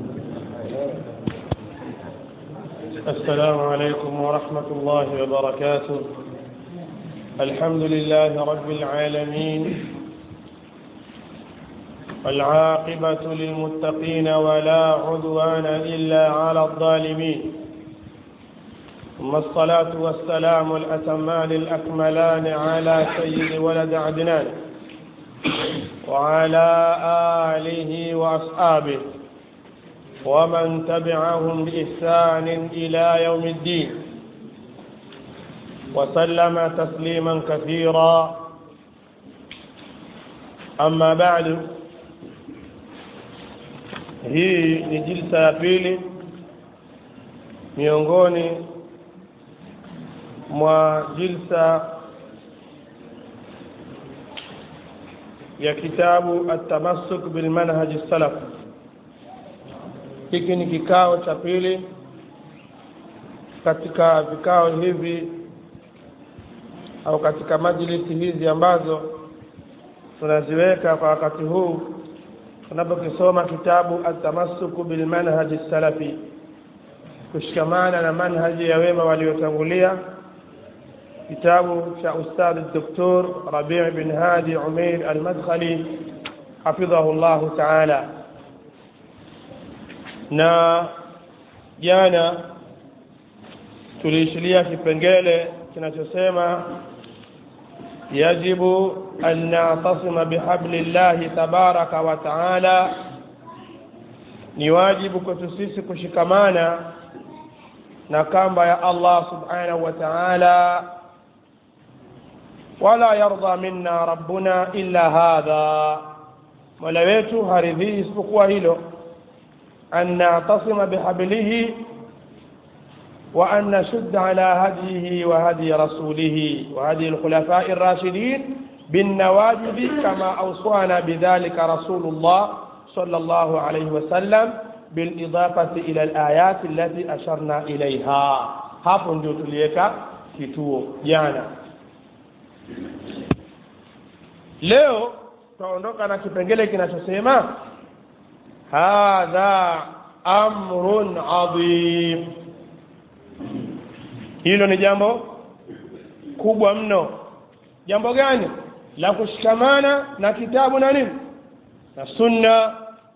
السلام عليكم ورحمة الله وبركاته الحمد لله رب العالمين والعاقبة للمتقين ولا عدوان إلا على الظالمين ثم الصلاة والسلام الأتمان الأكملان على سيد ولد عدنان وعلى آله وأصحابه ومن تبعهم بإحسان إلى يوم الدين وسلم تسليما كثيرا أما بعد hii ni jilsa ya pili miongoni mwa jilsa ya kitabu atamassuk bilmanhaji salaf hiki ni kikao cha pili katika vikao hivi au katika majlisi hizi ambazo tunaziweka kwa wakati huu tunapokisoma kitabu atamassuku bilmanhaji salafi kushikamana na manhaji ya wema waliotangulia kitabu cha ustadhi doktor rabii bin hadi umeir almadkhali hafidhahu llahu taala na jana tuliishilia kipengele kinachosema yajibu an natasima bihabli llahi tabaraka wa taala ni wajibu kwetu sisi kushikamana na kamba ya allah subhanahu wa taala wala yarda minna rabbuna illa hadha mola wetu haridhii isipokuwa hilo an natasima bihablihi وأن نشد على هديه وهدي رسوله وهدي الخلفاء الراشدين بالنواجذ كما أوصانا بذلك رسول الله صلى الله عليه وسلم بالإضافة إلى الآيات التي أشرنا إليها hapo ndio tuliweka kituo jana leo tutaondoka na kipengele kinachosema hadha amrun adhim hilo ni jambo kubwa mno jambo gani la kushikamana na kitabu na nini na sunna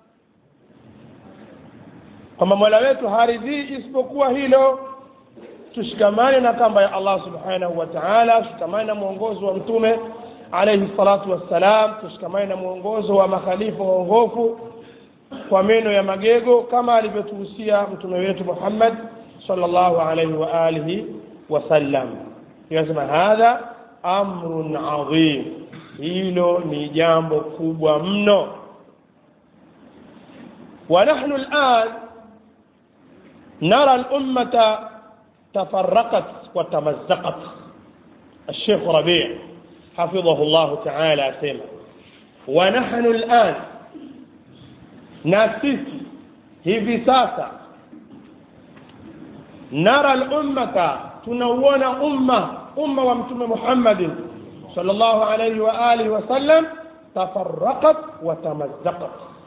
kwamba mola wetu haridhii isipokuwa hilo tushikamane na kamba ya allah subhanahu wa taala tushikamane na mwongozo wa mtume alaihi salatu wassalam tushikamane na mwongozo wa makhalifa waongofu kwa meno ya magego kama alivyotuhusia mtume wetu muhammad صلى الله عليه وآله وسلم يسمى هذا أمر عظيم hilo ni jambo kubwa mno ونحن الآن نرى الأمة تفرقت وتمزقت الشيخ ربيع حفظه الله تعالى سيما ونحن الآن ناسيسي hivi sasa nara lummata tunauona umma umma wa mtume muhammadin salllahu alaihi wa alihi wasallam tafaraqat wa tamazzaqat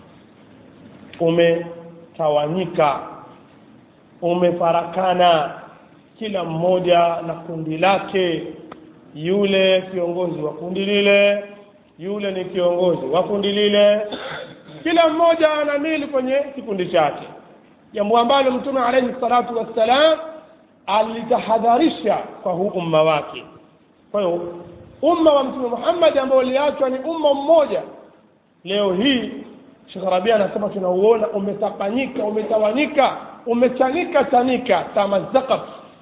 umetawanyika umefarakana kila mmoja na kundi lake yule kiongozi wa kundi lile yule ni kiongozi wa kundi lile kila mmoja anamili kwenye kikundi chake jambo ambalo mtume alaihi salatu wassalam alitahadharisha kwa huu umma wake kwa hiyo umma wa mtume muhammadi ambao uliachwa ni umma mmoja leo hii shekh rabia anasema tunauona umetapanyika umetawanyika umechanika chanika tamazakat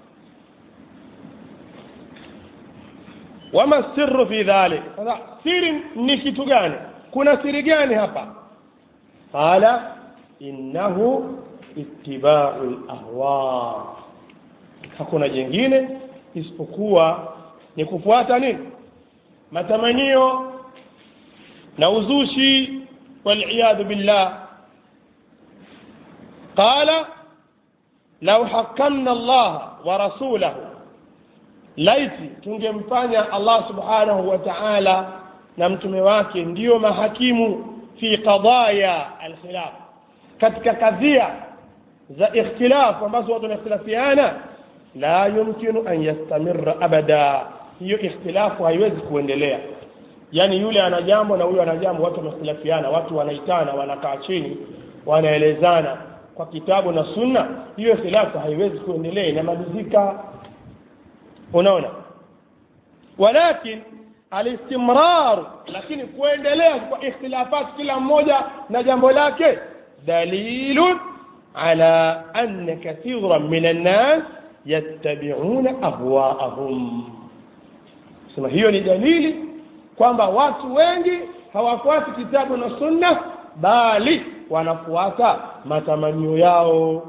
wama sirru fi dhalik sasa siri ni kitu gani kuna siri gani hapa qala innahu ittibau lahwa hakuna jingine isipokuwa ni kufuata nini matamanio na uzushi waliyadhu billah qala lau hakamna allaha wa rasulahu laiti tungemfanya allah subhanahu wa taala na mtume wake ndiyo mahakimu fi qadaya alkhilaf katika kadhia za ikhtilaf ambazo watu wanakhtilafiana la yumkinu an yastamirra abada hiyo ikhtilafu haiwezi kuendelea yaani yule ana jambo na huyo ana jambo watu wamehtilafiana watu wanaitana wanakaa chini wanaelezana kwa kitabu na sunna hiyo khilafu haiwezi kuendelea inamalizika unaona walakin alistimrar lakini kuendelea kwa ikhtilafat kila mmoja na jambo lake dalilun ala anna kathiran min annas yattabi'una ahwaahum sema hiyo ni dalili kwamba watu wengi hawafuati kitabu na sunna bali wanafuata matamanio yao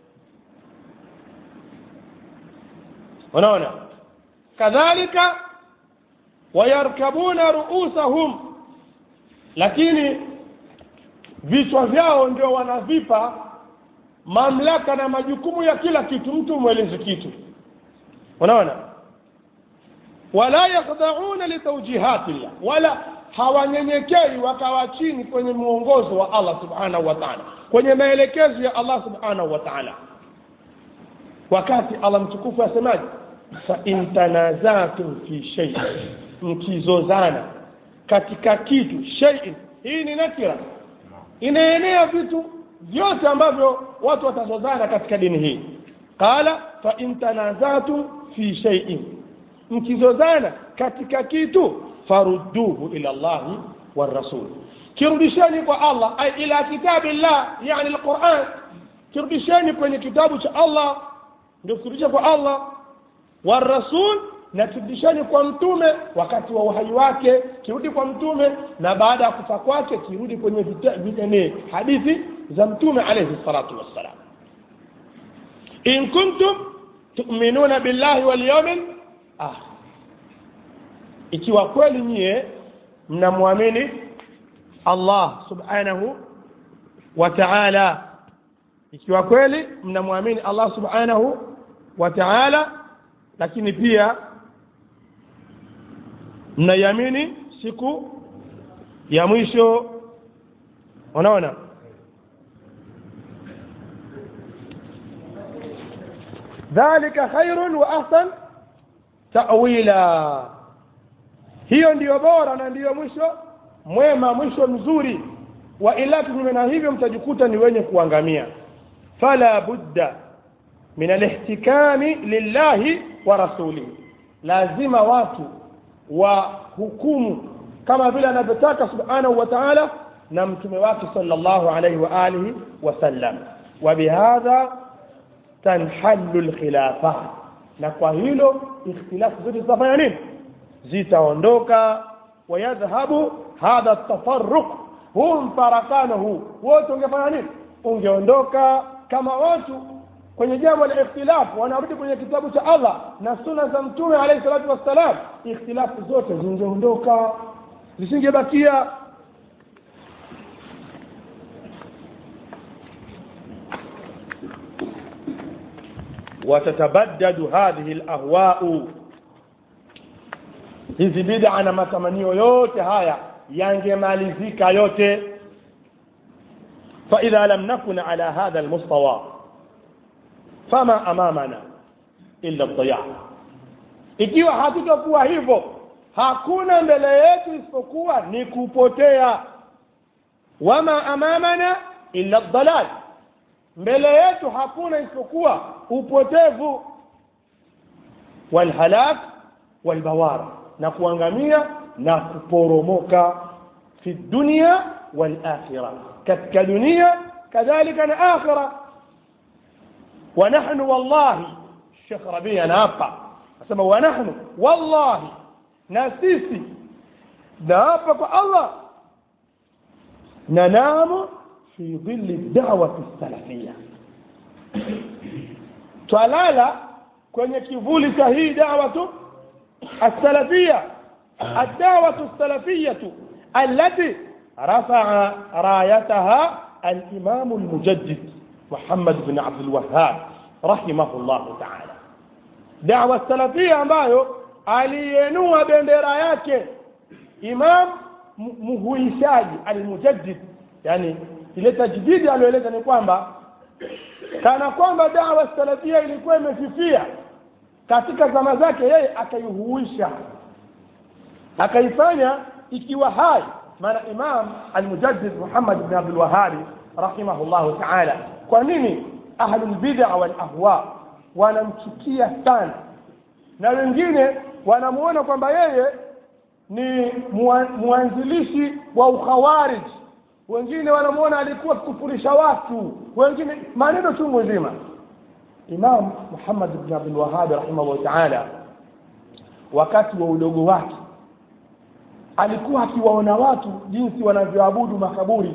unaona kadhalika wayarkabuna ruusahum lakini vichwa vyao ndio wanavipa mamlaka na majukumu ya kila kitu mtu mwelezi kitu unaona wala yakhda'una litawjihatillah wala hawanyenyekei wakawa chini kwenye mwongozo wa Allah subhanahu wa ta'ala kwenye maelekezo ya Allah subhanahu wa ta'ala wakati Allah mtukufu asemaje fa in tanazatum fi shay mkizozana katika kitu shay'in hii ni nakira inaenea vitu vyote ambavyo watu watazozana katika dini hii qala fa in tanazatum fi shay'in mkizozana katika kitu farudduhu ila Allah والرسول kirudisheni kwa Allah ay ila kitabillah yani alquran kirudisheni kwenye kitabu cha Allah ndio kurudisha kwa Allah warasul na kirudisheni kwa mtume wakati wa uhai wake kirudi kwa mtume na baada ya kufa kwake kirudi kwenye vitane hadithi za mtume alayhi salatu wassalam in kuntum tu'minuna billahi wal yawmil akhir ikiwa kweli nyie mnamwamini Allah subhanahu wa ta'ala ikiwa kweli mnamwamini Allah subhanahu wa ta'ala lakini pia mnaiamini siku ya mwisho unaona dhalika khairun wa ahsan ta'wila hiyo ndiyo bora na ndiyo mwisho mwema mwisho mzuri wa ila kinyume na hivyo mtajikuta ni wenye kuangamia fala budda min alihtikami lillahi wa rasulihi lazima watu wa hukumu kama vile anavyotaka subhanahu wa ta'ala na mtume wake sallallahu alayhi wa alihi wasallam wa bihadha tanhallu alkhilafat na kwa hilo ikhtilafu zote zitafanya nini zitaondoka wayadhhabu hadha tafarruq huu mfarakano huu wote ungefanya nini ungeondoka kama watu kwenye jambo la ikhtilafu wanarudi kwenye kitabu cha Allah na sunna za mtume alayhi salatu wassalam ikhtilafu zote zingeondoka zisingebakia watatabaddadu hadhihi alahwa'u hizi bid'a na matamanio yote haya yangemalizika yote فإذا لم نكن على هذا المستوى فما أمامنا إلا الضياع ikiwa hatutakuwa hivyo hakuna mbele yetu isipokuwa ni kupotea wama amamana illa dhalal mbele yetu hakuna isipokuwa upotevu walhalak walbawar na kuangamia na kuporomoka fi dunia walakhira katika dunia kadhalika na akhira ونحن والله الشيخ ربيع نافع asema ونحن والله na sisi naapa kwa Allah nanamu fi dhilli da'wati salafia twalala kwenye kivuli cha hii da'watu السلفية الدعوة السلفية التي رفع رايتها الإمام المجدد محمد بن عبد الوهاب رحمه الله تعالى دعوة السلفية ambayo aliyenua bendera yake imam muhuishaji almujaddid yani ile tajdidi aliyoeleza ni kwamba kana kwamba dawa salafia ilikuwa imefifia katika zama zake yeye akaihuisha akaifanya ikiwa hai maana imam almujaddid muhammad bn abdulwahabi rahimahullahu taala kwa nini ahlulbida walahwa wanamchukia sana na wengine wanamuona kwamba yeye ni mwanzilishi wa ukhawarij wengine wanamuona alikuwa kufurisha watu wengine maneno chungu nzima imam muhammad bn abdulwahabi rahimahullah taala wakati wa udogo wake alikuwa akiwaona watu jinsi wanavyoabudu makaburi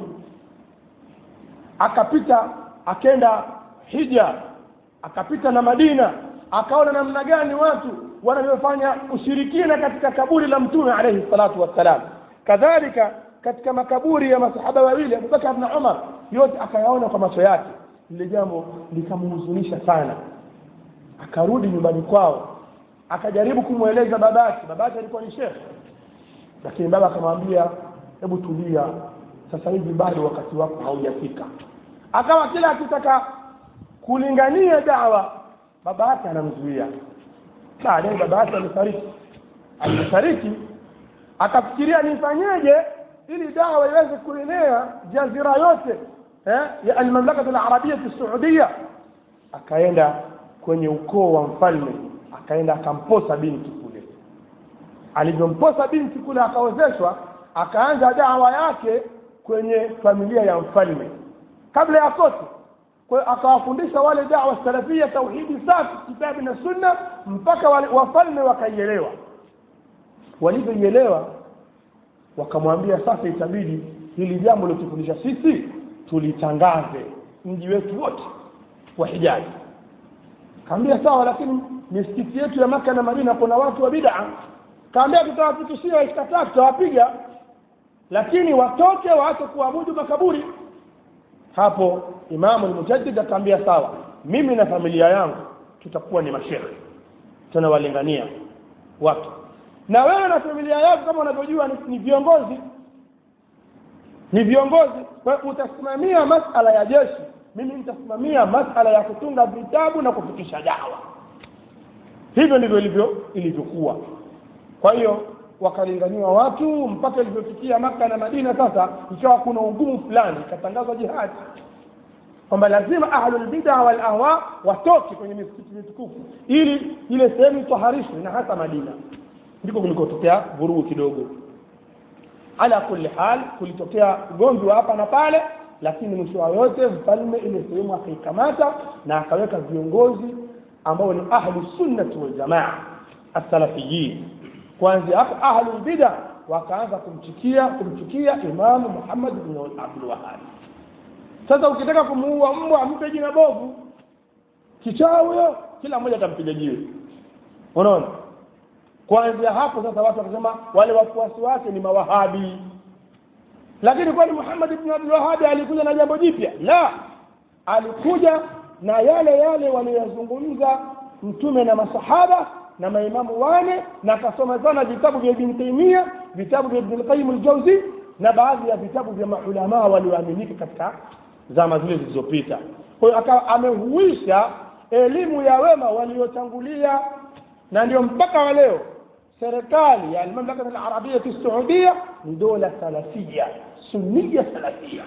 akapita akenda hija akapita na madina akaona namna gani watu wanavyofanya ushirikina katika kaburi la mtume alaihi salatu wassalam kadhalika katika makaburi ya masahaba wawili abubakar na umar yote akayaona kwa macho yake lile jambo likamhuzunisha sana akarudi nyumbani kwao akajaribu kumweleza babake babake alikuwa ni shekhe lakini baba akamwambia hebu tulia sasa hivi bado wakati wako haujafika akawa kila akitaka kulingania dawa baba yake anamzuia baadaye baba yake alifariki alifariki akafikiria nifanyeje ili dawa iweze kuenea jazira yote eh, ya almamlakatu alarabia saudia akaenda kwenye ukoo wa mfalme akaenda akamposa binti kule alivyomposa binti kule akaozeshwa akaanza dawa yake kwenye familia ya mfalme kabla ya kote kwa akawafundisha wale dawa salafia tauhidi safi kitabu na sunna mpaka wale wafalme wakaielewa walivyoielewa wakamwambia sasa itabidi hili jambo lilotufundisha sisi tulitangaze mji wetu wote wa hijazi kaambia sawa lakini misikiti yetu ya maka na madina kuna watu wa bid'a kaambia tutawafikishia ikikataa tutawapiga lakini watoke waache kuabudu makaburi hapo imamu lmujaddid akaambia sawa mimi na familia yangu tutakuwa ni mashekhe tunawalingania watu na wewe na familia yako kama unavyojua ni, ni viongozi ni viongozi kwa hiyo utasimamia masala ya jeshi mimi nitasimamia masala ya kutunga vitabu na kufikisha dawa hivyo ndivyo ilivyo ilivyokuwa kwa hiyo wakalinganiwa watu mpaka ilivyofikia maka na madina sasa ikawa kuna ugumu fulani ikatangazwa jihadi kwamba lazima ahlulbida walahwa watoke kwenye misikiti mitukufu ili ile sehemu itaharishwe na hasa madina ndiko kulikotokea vurugu kidogo ala kulli hal kulitokea ugomvi wa hapa na pale lakini mwisho wa yote mfalme ile sehemu akaikamata na akaweka viongozi ambao ni ahlu sunnati waljamaa asalafiyin kuanzia hapo ahlu bida wakaanza kumchukia kumchukia imamu muhammad bin abdul wahab sasa ukitaka kumuua mbwa ampe jina bovu kichaa huyo kila mmoja atampiga jiwe unaona kuanzia hapo sasa watu wakasema wale wafuasi wake ni mawahabi lakini kwani muhammad ibn abdul wahabi alikuja na jambo jipya la alikuja na yale yale waliyozungumza mtume na masahaba na maimamu wane na akasoma sana vitabu vya ibn taimia vitabu vya ibn qayyim al-jawzi na baadhi ya vitabu vya maulamaa walioaminika katika zama zile zilizopita kwa hiyo akawa amehuisha elimu ya wema waliotangulia na ndio mpaka wa leo serikali ya almamlaka alarabia saudia ni dola salafia sunnia salafia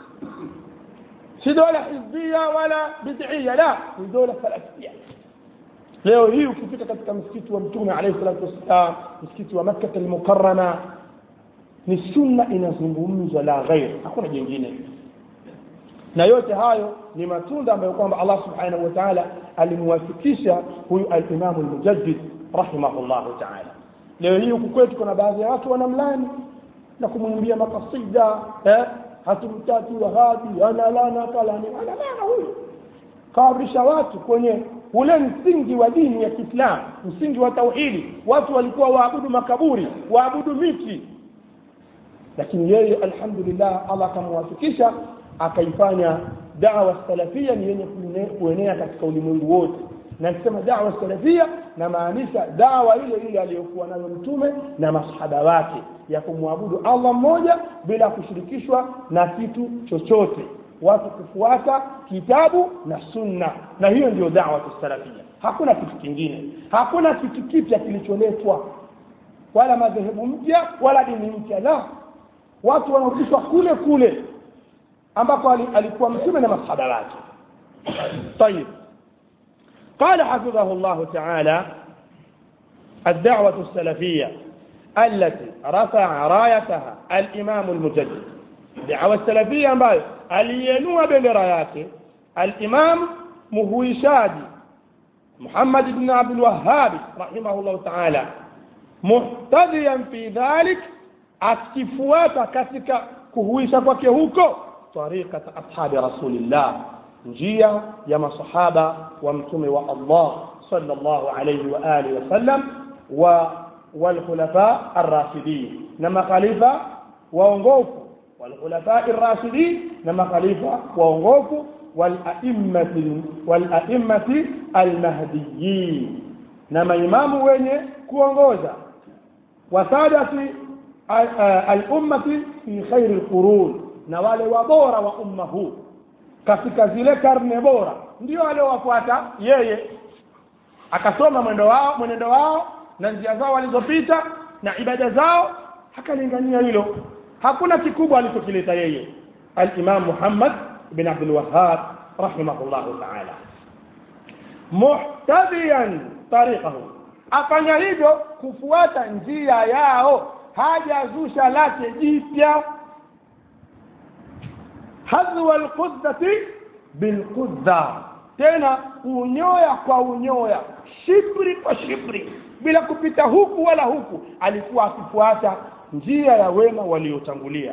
si dola hizbia wala bid'ia la ni dola salafia leo hii ukifika katika msikiti wa mtume alayhi salatu wassalam msikiti wa makkah almukarrama ni sunna inazungumzwa la ghair hakuna jingine na yote hayo ni matunda ambayo kwamba Allah subhanahu wa ta'ala alimwafikisha huyu al-Imam al-Mujaddid rahimahullahu ta'ala leo hii huku kwetu kuna baadhi ya watu wanamlani na kumwimbia makasida eh hatumtaki wahabi ana lana kalani ana lana huyu kawarisha watu kwenye ule msingi wa dini ya Kiislamu msingi wa tauhidi watu walikuwa waabudu makaburi waabudu miti lakini yeye alhamdulillah Allah akamwafikisha akaifanya dawa salafia ni yenye kuenea katika ulimwengu wote na nikisema dawa salafia namaanisha dawa ile ile aliyokuwa nayo mtume na masahaba wake ya kumwabudu allah mmoja bila kushirikishwa na kitu chochote watu kufuata kitabu na sunna na hiyo ndio dawa salafia hakuna kitu kingine hakuna kitu kipya kilicholetwa wala madhehebu mpya wala dini mpya la watu wanarudishwa kule kule ambapo alikuwa mtume na masahaba wake طيب قال حفظه الله تعالى الدعوة السلفية التي رفع رايتها الإمام المجدد الدعوة السلفية ambayo aliyenua bendera yake الإمام مهوشادي محمد بن عبد الوهاب رحمه الله تعالى محتذيا في ذلك akifuata katika kuhuisha kwake huko tariqat ashabi rasulillah njia ya masahaba wa mtume wa Allah sallallahu alayhi wa alihi wasallam wa walkhulafa arrashidin na makhalifa waongofu walkhulafa arrashidin na makhalifa waongofu والأئمة والأئمة المهديين نما إمام wenye kuongoza wasadati al-ummati fi khairi al-qurun na wale wabora wa umma huu katika zile karne bora ndio waliowafuata yeye akasoma mwendo wao mwenendo wao na njia zao walizopita na ibada zao akalingania hilo hakuna kikubwa alichokileta yeye al-Imam Muhammad bin Abdul Wahhab rahimahullah ta'ala muhtadiyan tariqahu afanya hivyo kufuata njia yao hajazusha lake jipya hadhwa alquddati bilqudda tena unyoya kwa unyoya shibri kwa shibri bila kupita huku wala huku alikuwa akifuata njia ya wema waliotangulia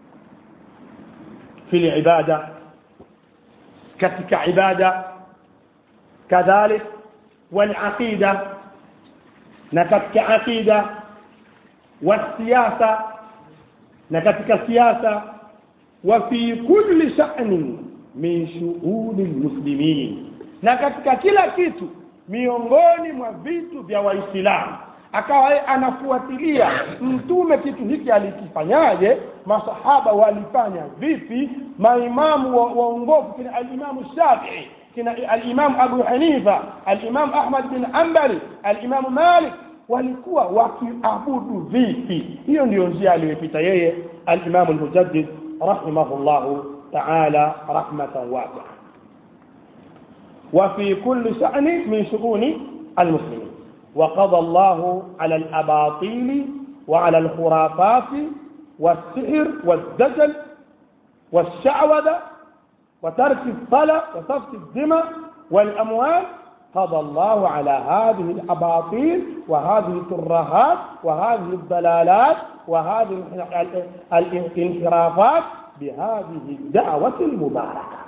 fil ibada katika ibada kadhalik wal aqida na katika aqida والسياسة نكتك سياسة وفي كل شأن من شؤون المسلمين نكتك kila kitu miongoni mwa vitu vya waislamu akawa anafuatilia mtume kitu hiki alikifanyaje masahaba walifanya vipi maimamu waongofu kina alimamu shafii kina alimamu abu hanifa alimamu ahmad bin ambali alimamu malik walikuwa wakiabudu vipi hiyo ndiyo njia aliyopita yeye al-Imam al-Mujaddid rahimahullahu ta'ala rahmatan wasi'a وفي كل شأن من شؤون المسلمين وقضى الله على الأباطيل وعلى الخرافات والسحر والدجل والشعوذة وترك الصلاة وسفك الدماء والأموال قضى الله على هذه الأباطيل وهذه الترهات وهذه الضلالات وهذه الانحرافات بهذه الدعوة المباركة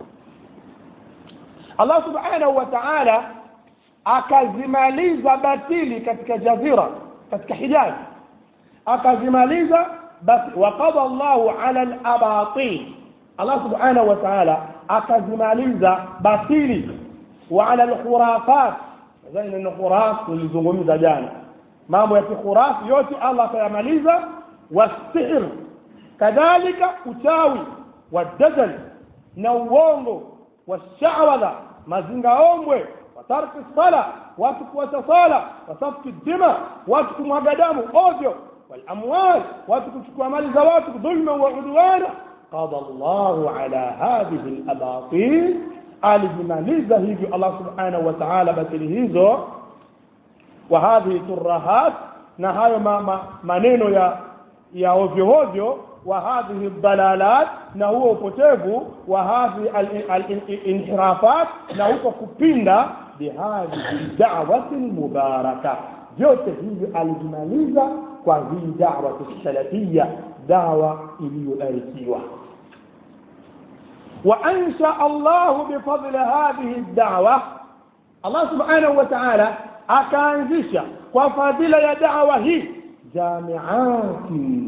الله سبحانه وتعالى akazimaliza batili katika jazira katika hijazi akazimaliza basi waqada Allahu ala al-abatil Allah subhanahu wa ta'ala akazimaliza batili وعلى الخرافات زي ان خراف tulizungumza jana mambo ya kikhurafi yote Allah atayamaliza wasihr kadhalika uchawi wadajal na uongo washawadha mazingaombwe watarki sala watu kuacha sala wasafki dima watu kumwaga damu ovyo walamwal watu kuchukua mali za watu dhulma wa udwana qada Allahu ala hadhihi alabatil alijimaliza hivyo Allah subhanahu wa ta'ala batili hizo wa hadhihi turahat na hayo ma, ma, maneno ya ya ovyo ovyo wa hadhihi dalalat na huo upotevu wa hadhihi al-inhirafat na huko kupinda bihadhihi da'wati mubaraka vyote hivyo alijimaliza kwa hii da'wa salafia dawa iliyobarikiwa وأنشأ الله بفضل هذه الدعوة الله سبحانه وتعالى أكانزش وفضل يا دعوة هي جامعات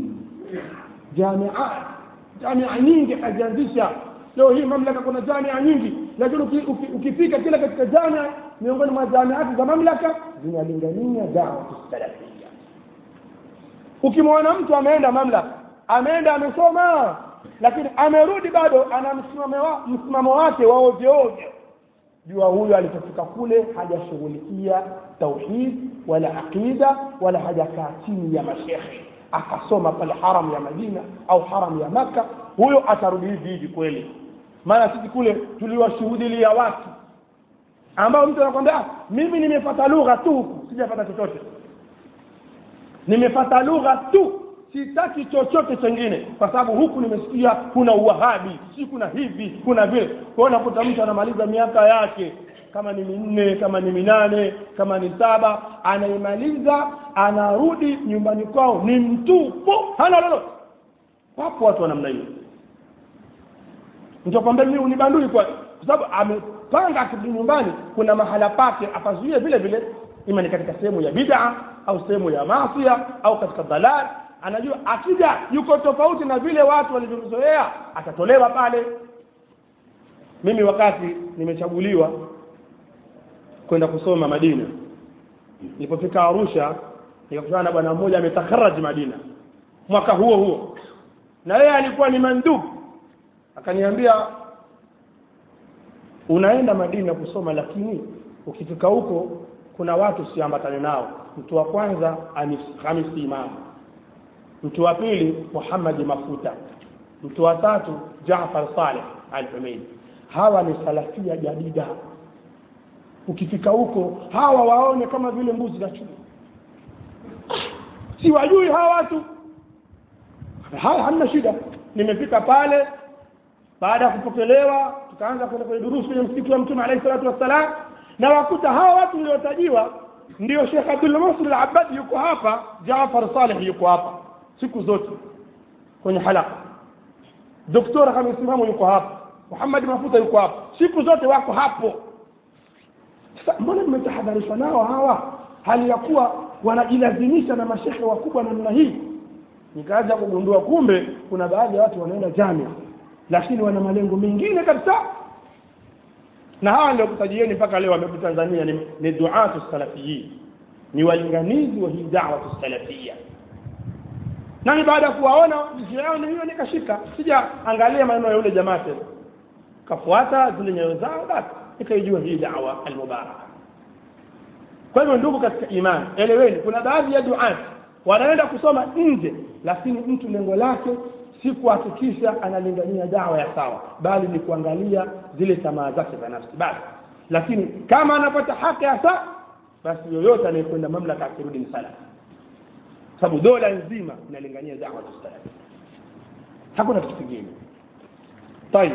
جامعات جامعة nyingi akazianzisha leo hii mamlaka kuna jamia nyingi lakini ukifika kila katika jamia miongoni mwa jamiati za mamlaka zinalingania dawa salafia ukimwona mtu ameenda mamlaka ameenda amesoma lakini amerudi bado ana msimamo wa, msimamo wake wa ovyo ovyo jua huyo alipofika kule hajashughulikia tauhid wala aqida wala hajakaa chini ya mashekhe akasoma pale haram ya madina au haram ya maka huyo atarudi hivi hivi kweli maana sisi kule tuliwashuhudilia watu ambao mtu anakwambia "Ah, mimi nimepata lugha tu huku sijapata chochote nimepata lugha tu sitaki chochote chengine kwa sababu huku nimesikia kuna uwahabi si kuna hivi kuna vile kwao unakuta mtu anamaliza miaka yake kama ni minne kama ni minane kama ni saba anaimaliza anarudi nyumbani kwao ni mtupu hana lolote wapo watu wa namna hiyo nitakwambia mimi unibandui kwa kwa sababu amepanga akirudi nyumbani kuna mahala pake apazuie vile vile ima ni katika sehemu ya bid'a au sehemu ya maasia au katika dalal anajua akija yuko tofauti na vile watu walivyomzoea atatolewa pale mimi wakati nimechaguliwa kwenda kusoma madina nilipofika arusha nikakutana na bwana mmoja ametakaraji madina mwaka huo huo na yeye alikuwa ni mandubu akaniambia unaenda madina kusoma lakini ukifika huko kuna watu siambatane nao mtu wa kwanza Hamis- hamisi imamu mtu wa pili muhammadi mafuta mtu wa tatu jafar saleh al humeidi hawa ni salafia jadida ukifika huko hawa waone kama vile mbuzi na chuma si wajui hawa watu haya hamna shida nimefika pale baada ya kupokelewa tukaanza kwenda kwenye durusu kwenye msikiti wa mtume alayhi salatu wassalam na wakuta hawa watu waliotajiwa ndio Sheikh Abdul Nasr al-Abbad yuko hapa Jaafar Saleh yuko hapa siku zote kwenye halaka Doktora kama msimamo yuko hapa Muhammad Mafuta yuko hapa siku zote wako hapo sasa mbona mmetahadharishwa nao hawa hali ya kuwa wanajilazimisha na mashehe wakubwa namna hii nikaanza kugundua kumbe kuna baadhi ya watu wanaenda jamia lakini wana malengo mengine kabisa na hawa ndio kutajieni mpaka leo wamekuja Tanzania ni, ni duatu salafiyin ni walinganizi wa hii da'wa salafia nami baada ya kuwaona njia yao ni hiyo nikashika sija angalia maneno ya yule jamaa tena kafuata zile nyayo zao basi nikaijua hii da'wa almubaraka kwa hivyo ndugu katika imani eleweni kuna baadhi ya duati wanaenda kusoma nje lakini mtu lengo lake si kuhakikisha analingania dawa ya sawa bali ni kuangalia zile tamaa zake za nafsi basi lakini kama anapata haki ya sawa basi yoyote anayekwenda mamlaka akirudi ni salama sababu dola nzima inalingania dawa salama hakuna kitu kingine طيب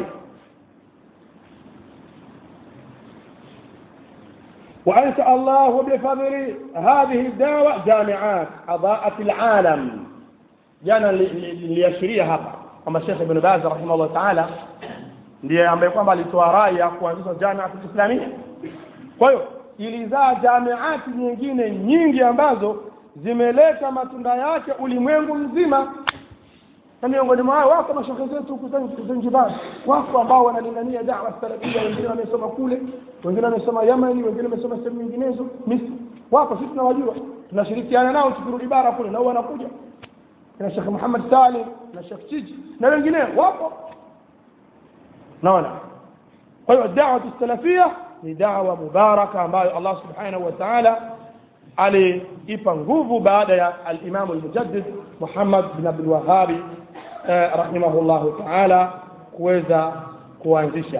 وأنشأ الله بفضل هذه الدعوة جامعات أضاءت العالم jana niliashiria hapa kwamba Sheikh Ibn Baz rahimahullah taala ndiye ambaye kwamba alitoa rai ya kuanzisha jamia islamia kwa hiyo ilizaa jamiati nyingine nyingi ambazo zimeleta matunda yake ulimwengu mzima na miongoni mwao wako mashehe zetu huku Zanzibar wako ambao wanalingania dawa salafia wengine wamesoma kule wengine wamesoma Yamani wengine wamesoma sehemu nyinginezo Misri wako sisi tunawajua tunashirikiana nao tukirudi bara kule nao wanakuja na Sheikh Muhammad Salim na Sheikh Chiji na wengine wapo naona kwa hiyo da'wa salafia ni da'wa mubaraka ambayo Allah subhanahu wa ta'ala aliipa nguvu baada ya al-Imam al-Mujaddid Muhammad bin Abdul Wahhab rahimahullah ta'ala kuweza kuanzisha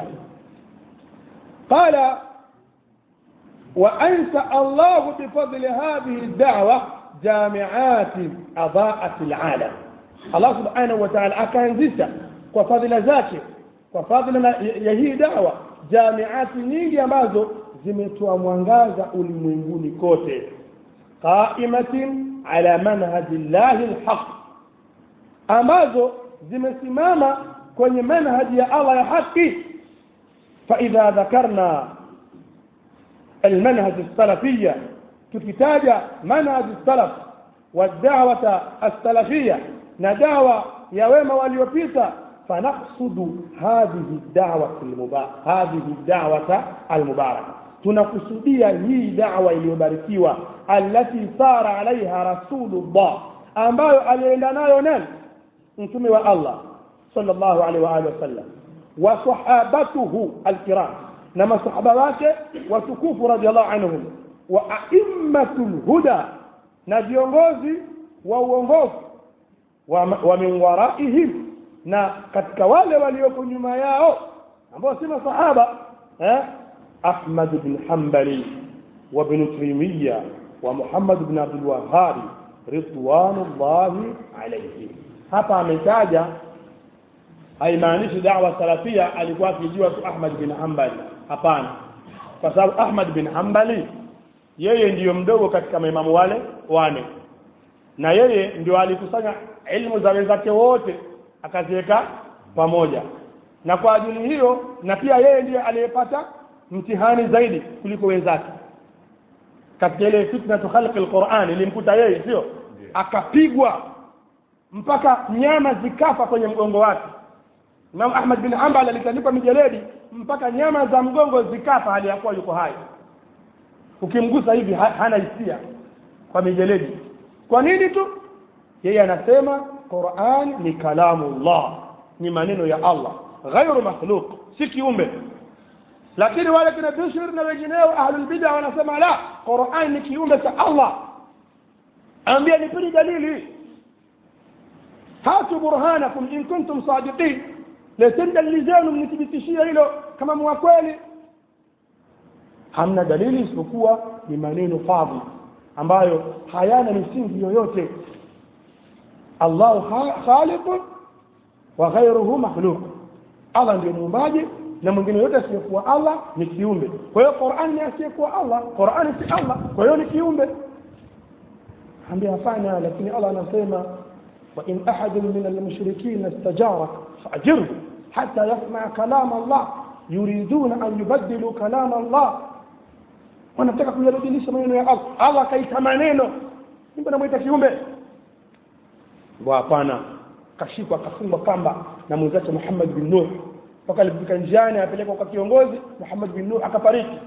قال وأنشأ الله بفضل هذه الدعوة جامعات أضاءت العالم الله سبحانه وتعالى akaanzisha kwa fadhila zake kwa fadhila ya hii dawa jamiati nyingi ambazo zimetoa mwangaza ulimwenguni kote qaimatin ala manhaji llahi lhaq ambazo zimesimama kwenye manhaji ya Allah ya haki فإذا ذكرنا المنهج السلفية tukitaja manhaj salaf والدعوة السلفية ندعوة يا wema waliopita فنقصد هذه الدعوة المباركة هذه الدعوة المباركة tunakusudia hii dawa iliyobarikiwa allati sara alaiha rasulullah ambayo alienda nayo nani mtume wa allah sallallahu alaihi wa alihi wasallam wa sahabatuhu alkiram na masahaba wake watukufu radhiallahu anhum wa aimmatul huda na viongozi wa uongofu wa, wa min waraihim na katika wale walioko nyuma yao ambao si masahaba eh? ahmad bn hambali wa bn timiya wa muhammad bn abdulwahabi ridwanullahi alaihim hapa ametaja haimaanishi dawa salafia alikuwa akijua tu ahmad bin hambali hapana kwa sababu ahmad bin hambali yeye ndiyo mdogo katika maimamu wale wane na yeye ndio alikusanya ilmu za wenzake wote akaziweka pamoja na kwa ajili hiyo na pia yeye ndiye aliyepata mtihani zaidi kuliko wenzake katika ile fitnatu khalqi lquran ilimkuta yeye sio akapigwa mpaka nyama zikafa kwenye mgongo wake Imam Ahmad bin Hanbal alitandikwa mijeledi mpaka nyama za mgongo zikafa hali ya kuwa yuko hai ukimgusa hivi ha, hana hisia kwa mijeledi kwa nini tu yeye anasema Qur'an ni kalamullah ni maneno ya Allah ghairu makhluq si kiumbe lakini wale kina Bishr na wengineo ahlul bid'a wanasema la Qur'an ni kiumbe cha Allah ambia nipeni dalili hatu burhanakum in kuntum sadiqin leteni dalili zenu mnithibitishie hilo kama mwa kweli hamna dalili isipokuwa ni maneno fadhi ambayo hayana misingi yoyote allahu khaliqun wa ghairuhu makhluq allah ndio muumbaji na mwingine yote asiyekuwa allah ni kiumbe kwa hiyo qurani ni asiyekuwa allah qurani si allah kwa hiyo ni kiumbe ambia hapana lakini allah anasema وإن أحد من المشركين استجارك فأجره حتى يسمع كلام الله يريدون أن يبدلوا كلام الله wanataka kuyabadilisha maneno ya Allah Allah akaita maneno mimi namwita kiumbe kwa hapana kashikwa akafungwa kamba na mwenzake Muhammad bin Nuh mpaka alifika njiani apelekwa kwa kiongozi Muhammad bin Nuh akafariki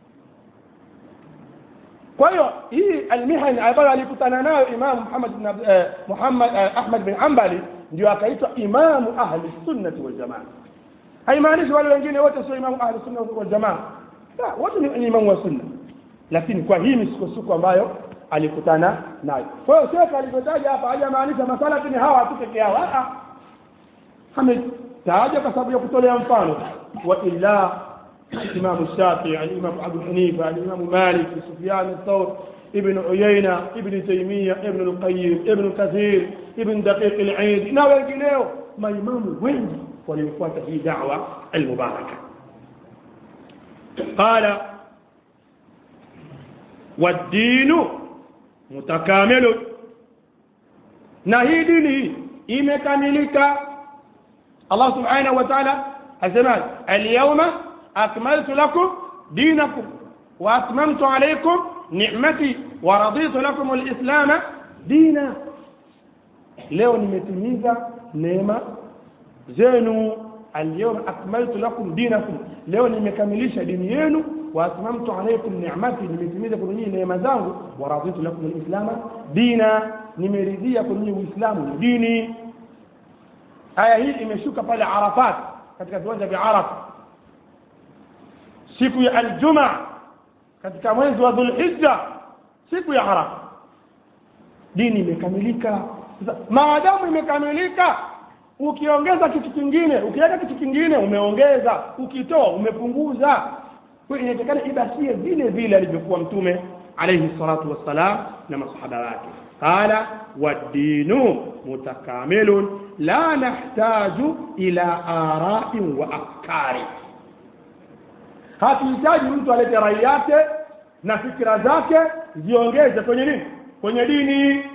kwa hiyo hii almihani ambayo alikutana nayo Imam Muhammad bin eh, Muhammad eh, Ahmad bin Hanbali ndio akaitwa imamu ahli sunnati wal jamaa haimaanishi wale wengine wote sio imamu ahli sunna wal jamaa la wote ni imamu wa sunna lakini kwa hii misukosuko ambayo alikutana nayo kwa hiyo shekhe alivyotaja hapa hajamaanisha masalafi ni hawa tu peke yao ametaja kwa sababu ya kutolea mfano wa illa الإمام الشافعي الإمام أبو حنيفة الإمام مالك سفيان الثور ابن عيينة ابن تيمية ابن القيم ابن كثير ابن دقيق العيد na wengineo maimamu wengi waliofuata hii da'wa almubaraka قال والدين متكامل na hii dini imekamilika Allah subhanahu wa ta'ala asema al-yawma أكملت لكم دينكم وأتممت عليكم نعمتي ورضيت لكم الإسلام دينا leo nimetimiza neema zenu alyawma akmaltu lakum dinakum leo nimekamilisha dini yenu wa atmamtu alaykum ni'mati nimetimiza kwa nyinyi neema zangu wa raditu lakum alislama dina nimeridhia kwa nyinyi uislamu ni dini aya hii imeshuka pale arafat katika viwanja vya arafa siku ya aljuma katika mwezi wa dhulhijja siku ya arafa dini imekamilika maadamu imekamilika ukiongeza kitu kingine ukiweka kitu kingine umeongeza ukitoa umepunguza kwa inatakana ibakie vile vile alivyokuwa mtume alayhi salatu wassalam na masahaba wake qala waddinu mutakamilun la nahtaju ila ara'in wa afkari hatuhitaji mtu alete rai yake na fikira zake ziongeze kwenye nini kwenye dini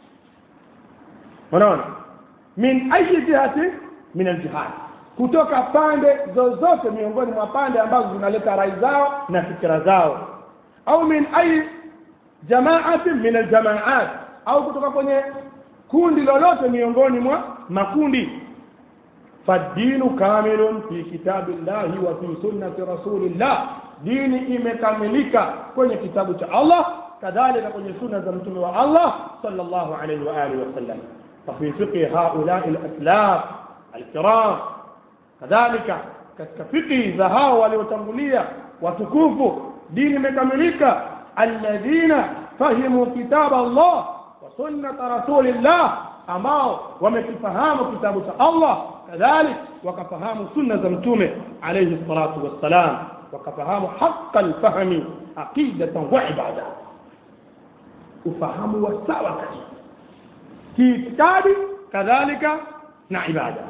unaona min ayi jihati min aljihad kutoka pande zozote miongoni mwa pande ambazo zinaleta rai zao na fikira zao au min ayi jamaati min aljamaat au kutoka kwenye kundi lolote miongoni mwa makundi فالدين كامل في كتاب الله وفي سنة رسول الله dini imekamilika kwenye kitabu cha Allah kadhalika kwenye sunna za mtume wa Allah sallallahu alayhi wa alihi wasallam ففي فقه هؤلاء الأسلاف الكرام kadhalika katika fiqhi za hao waliotangulia watukufu dini imekamilika alladhina fahimu kitaba Allah wa sunnata rasulillah ambao wamekifahamu kitabu cha Allah kadhalik wakafahamu sunna za mtume alayhi salatu wassalam wakafahamu haqa alfahmi aqidatan wa ibada ufahamu wa sawa kabisa kiitikadi kadhalika na ibada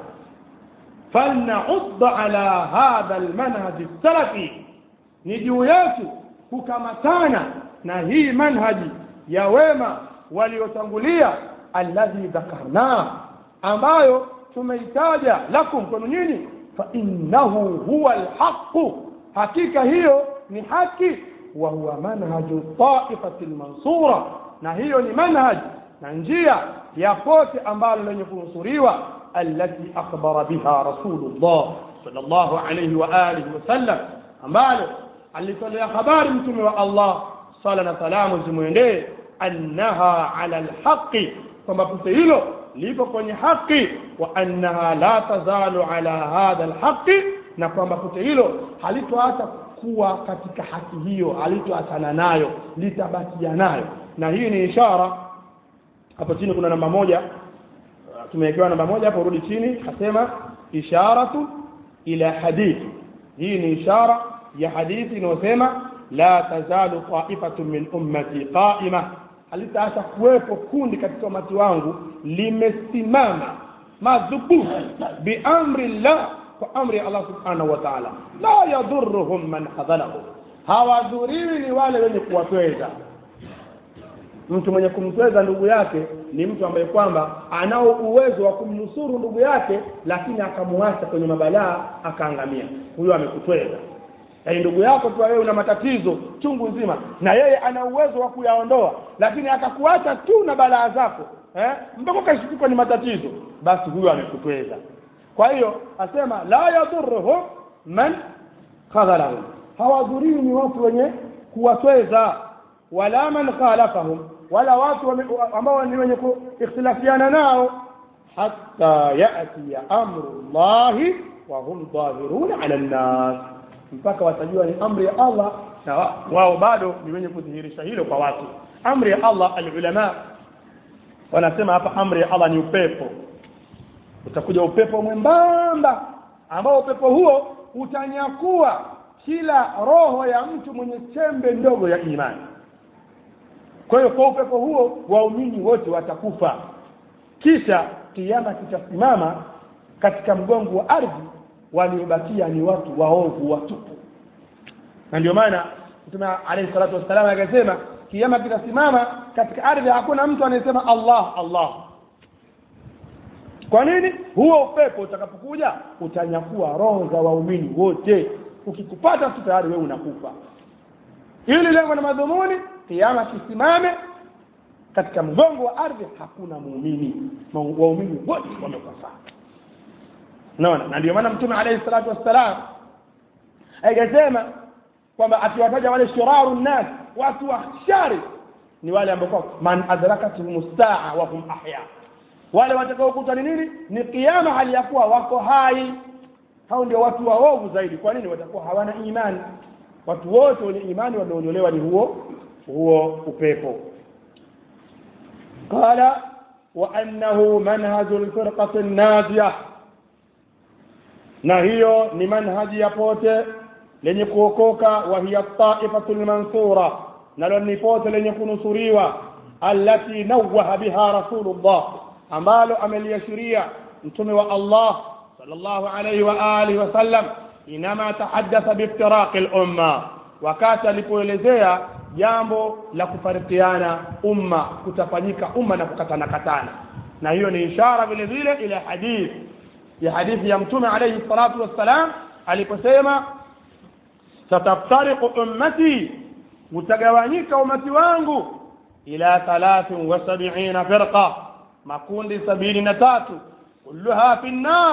فلنعض على هذا المنهج السلفي نجو yetu kukamatana na hii manhaji ya wema waliotangulia alladhi dhakarna ambayo tumeitaja lakum kwenu nyinyi fa innahu huwa alhaqu hakika hiyo ni haki wa huwa manhaju taifati lmansura na hiyo ni manhaj na njia ya pote ambalo lenye kunusuriwa التي أخبر بها رسول الله صلى الله عليه وآله وسلم ambalo alitolea habari mtume wa Allah sala na salamu zimwendee annaha ala alhaqi kwamba pote hilo lipo kwenye haki wa annaha la tazalu ala hadha alhaqi na kwamba pote hilo halitoacha kuwa katika haki hiyo halitoachana nayo litabakia nayo na hii ni ishara hapo chini kuna namba moja tumewekewa namba moja hapo rudi chini asema isharatu ila hadithi hii ni ishara ya hadithi inayosema la tazalu taifatu min ummati qaima halitaacha kuwepo kundi katika umati wangu limesimama madhubuti biamri llah kwa amri ya allah subhanahu wa taala la yadhuruhum man khadhalahum hawadhuriwi ni wale wenye kuwatweza mtu mwenye kumtweza ndugu yake ni mtu ambaye kwamba anao uwezo wa kumnusuru ndugu yake lakini akamwacha kwenye mabalaa akaangamia huyo amekutweza yaani ndugu yako tu wewe una matatizo chungu nzima na yeye ana uwezo wa kuyaondoa lakini akakuacha tu na balaa zako eh? mpaka ukashikikwa ni matatizo basi huyo amekutweza kwa hiyo asema la yadhuruhum man khadhalahum hawadhuriwi ni watu wenye kuwatweza wala man khalafahum wala watu ambao ni wenye kuikhtilafiana nao hatta yatiya amru llahi wa hum dhahiruna ala nnas mpaka watajua ni amri ya allah na wao bado ni wenye kudhihirisha hilo kwa watu amri ya allah alulama wanasema hapa amri ya allah ni upepo utakuja upepo mwembamba ambao upepo huo utanyakua kila roho ya mtu mwenye chembe ndogo ya imani kwa hiyo kwa upepo huo waumini wote watakufa kisha kiama kitasimama katika mgongo wa ardhi waliobakia ni watu waovu watupu na ndio maana mtume alayhi salatu wassalam akasema kiama kitasimama katika ardhi hakuna mtu anayesema allah allah kwa nini huo upepo utakapokuja utanyakua roho za waumini wote ukikupata tu tayari wewe unakufa ili lengo na madhumuni kiama kisimame katika mgongo wa ardhi hakuna muumini waumini wote wamekufa naona na ndio maana mtume alayhi salatu wassalam akasema kwamba akiwataja wale shiraru nnas watu wa shari ni wale ambao man adrakatuhum saa wa hum ahya wale watakaokuta ni nini ni kiama hali ya kuwa wako hai hao ndio watu waovu zaidi kwa nini watakuwa hawana imani watu wote wenye imani wameondolewa ni huo huo upepo qala wa annahu manhaju lfirqati najiya na hiyo ni manhaji ya pote lenye kuokoka wa hiya taifatu lmansura nalo ni pote lenye kunusuriwa allati nawaha biha rasulullah ambalo ameliashiria mtume wa allah sallallahu alayhi wa alihi wasallam inama tahaddatha biftiraqi lumma wakati alipoelezea jambo la kufarikiana umma kutafanyika umma na kukatana katana na hiyo ni ishara vile vile ila hadithi ya hadithi ya mtume alayhi salatu wassalam aliposema sataftariqu ummati utagawanyika umati wangu ila thalathin wa sabiina firqa makundi sabini na tatu kulluha fi nnar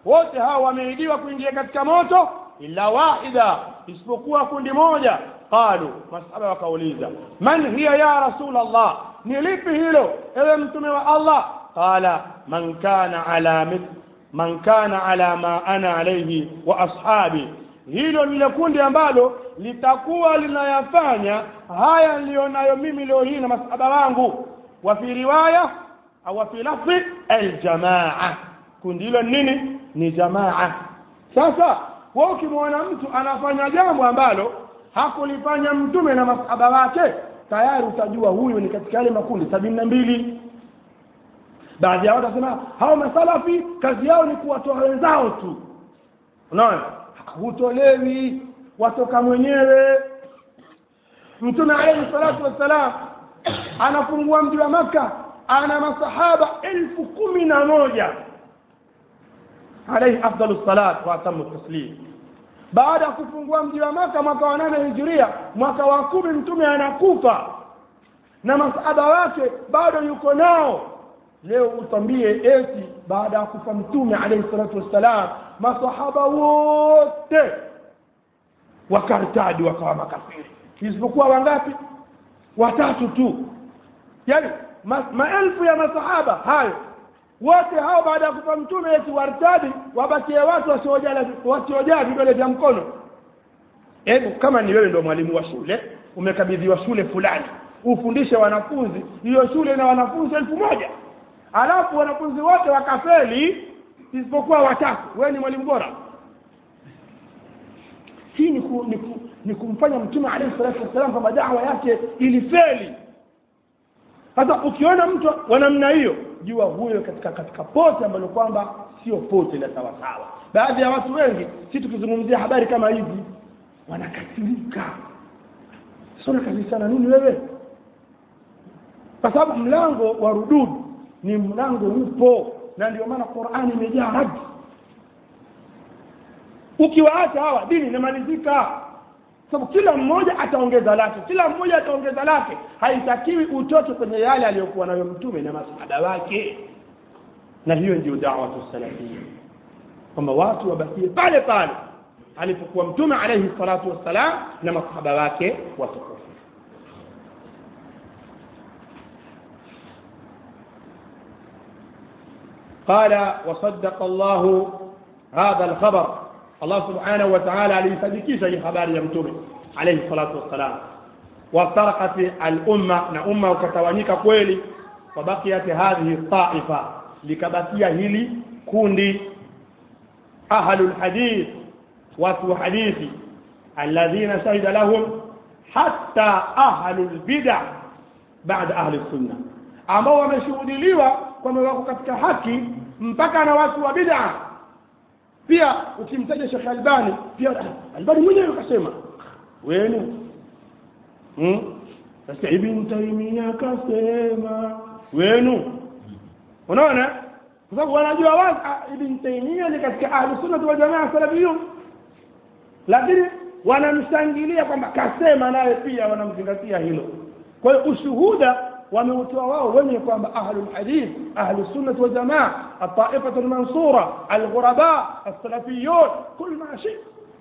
wote hao wameidiwa kuingia katika moto illa wahida isipokuwa kundi moja qalu masahaba wakauliza man hiya ya rasul allah ni lipi hilo ewe mtume wa allah qala man kana ala mith man kana ala ma ana alayhi wa ashabi hilo lile kundi ambalo litakuwa linayafanya haya nilionayo mimi leo hii na masahaba wangu wa fi riwaya au fi lafzi aljamaa kundi hilo nini ni jamaa sasa wewe ukimwona mtu anafanya jambo ambalo hakulifanya mtume na masahaba wake tayari utajua huyu ni katika yale makundi sabini na mbili baadhi ya watu wasema hao masalafi kazi yao ni kuwatoa wenzao tu unaona hutolewi watoka mwenyewe mtume alayhi salatu wassalam anafungua mji wa maka ana masahaba elfu kumi na moja alayhi afdalu salat wa atamu taslim baada ya kufungua mji wa maka mwaka wa nane hijiria mwaka wa kumi mtume anakufa na masahaba wake bado yuko nao leo utambie eti baada ya kufa mtume alayhi salatu wassalam masahaba wote wakartadi wakawa makafiri isipokuwa wangapi watatu tu yani ma, maelfu ya masahaba hayo wote hao baada ya kufa mtume eti wartadi wabakie watu wasiojaa vidole vya mkono hebu kama ni wewe ndio mwalimu wa shule umekabidhiwa shule fulani ufundishe wanafunzi hiyo shule na wanafunzi elfu moja alafu wanafunzi wote wakafeli isipokuwa watatu wewe ni mwalimu bora hii ni, ku, ni, ku, ni kumfanya mtume alayhi salatu wassalam kwamba dawa yake ilifeli sasa ukiona mtu wa namna hiyo jua huyo katika katika pote ambalo kwamba sio pote la sawasawa baadhi ya watu wengi si tukizungumzia habari kama hizi wanakasirika sona kazi sana nini wewe kwa sababu mlango wa rududu ni mlango upo na ndio maana qurani imejaa radi ukiwaacha hawa dini inamalizika sababu kila mmoja ataongeza lake kila mmoja ataongeza lake haitakiwi utoke kwenye yale aliyokuwa nayo mtume na masahaba wake na hiyo ndio da'watu salafia kwamba watu wabakie pale pale alipokuwa mtume alayhi salatu wassalam na masahaba wake watukufu قال وصدق الله هذا الخبر الله سبحانه وتعالى alisadikisha hii habari ya mtume alayhi salatu wassalam waftarakat al-umma na umma ukatawanyika kweli wabakiyat hadhihi taifa likabakia hili kundi ahlul hadith watu wa hadithi alladhina shahida lahum hatta ahlul bid'ah baada ahli sunna ambao wameshuhudiliwa kwamba wako katika haki mpaka na watu wa bid'ah pia ukimtaja Sheikh Albani pia Albani mwenyewe akasema wenu hmm? sasa Ibn Taymiyyah akasema wenu unaona kwa sababu wanajua wazi Ibn Taymiyyah ni katika ahli sunna wal jamaa salafiyun lakini wanamshangilia kwamba kasema naye pia wanamzingatia hilo kwa hiyo ushuhuda wameutoa wao wenye kwamba ahlul hadith ahlus sunnah wal jamaa at-ta'ifatu al-mansura al-ghuraba as-salafiyun kul ma shi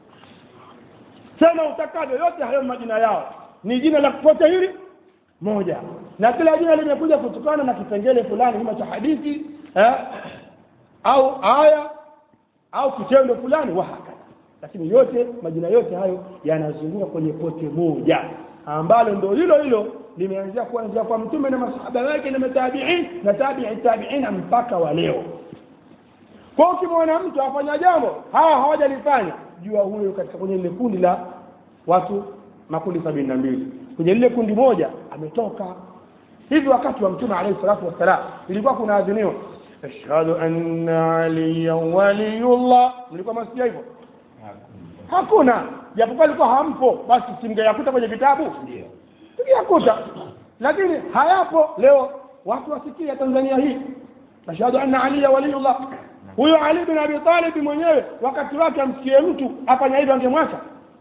sema utakavyo yote hayo majina yao ni jina la kufuata hili moja na kila jina limekuja kutokana na kipengele fulani kama cha hadithi eh, au aya au kitendo fulani wahakadha lakini yote majina yote hayo yanazunguka kwenye pote moja ambalo ndio hilo hilo limeanzia kuanzia kwa mtume na masahaba wake na matabiin na tabi'i tabi'ina mpaka wa leo kwa ukimwona mtu afanya jambo hawa hawajalifanya jua huyo katika kwenye lile kundi la watu makundi sabini na mbili kwenye lile kundi moja ametoka hivi wakati wa mtume alayhi salatu wassalam ilikuwa kuna adhiniwa ashhadu anna aliyan waliyullah mlikuwa masikia hivyo hakuna japokuwa alikuwa hampo basi simgeyakuta kwenye vitabu ndio tungeyakuta lakini hayapo leo watu wasikia Tanzania hii ashhadu anna aliya waliyullah huyo Ali bin Abi Talib mwenyewe wakati wake amsikie mtu afanya hivyo angemwacha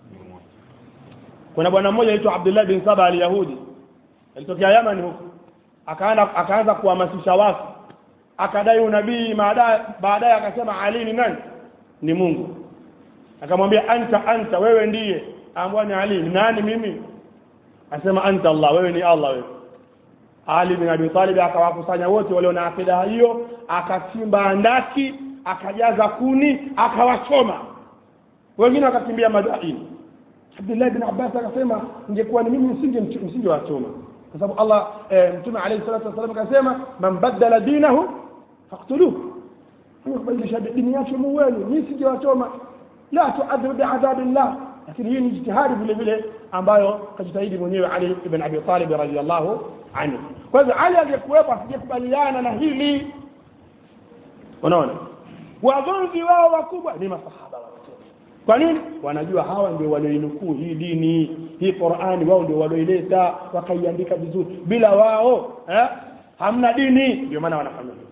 kuna bwana mmoja anaitwa Abdullah bin Saba al-Yahudi alitokea Yaman huko akaanza akaanza kuhamasisha watu akadai unabii baadaye baadaye akasema Ali ni nani ni mungu akamwambia anta anta wewe ndiye ambwa ni ali ni nani mimi asema anta allah wewe ni allah wewe ali bin abi talib akawakusanya wote walio na akida hiyo akachimba andaki akajaza kuni akawachoma wengine wakakimbia madaini abdullah bin abbas akasema ingekuwa ni mimi msinge msinge wachoma kwa sababu allah e, mtume alayhi salatu wasallam akasema man badala dinahu faqtuluhu kubadilisha dini yake muweni mimi singewachoma la tuadhibu biadhabillah lakini hii ni jitihadi vile vile ambayo kajitahidi mwenyewe ali ibn abi talib radhiallahu anhu kwa hivyo ali aliyekuwepo asijekubaliana na hili unaona wagomvi wao wakubwa ni masahaba wa mtume kwa nini wanajua hawa ndio walioinukuu hii dini hii qurani wao ndio walioileta wakaiandika vizuri bila wao eh? hamna dini ndio maana wanafanya hivyo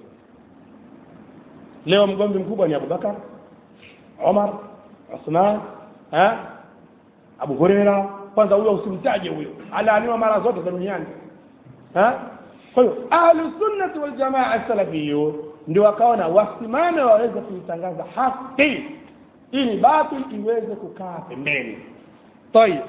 leo mgomvi mkubwa ni abubakar omar uthman eh? abu hureira kwanza huyo usimtaje huyo alaaniwa mara zote za duniani eh? kwa hiyo ahlusunnati waljamaa salafiyun ndio wakaona wasimame waweze kuitangaza haki ili batil iweze kukaa pembeni طيب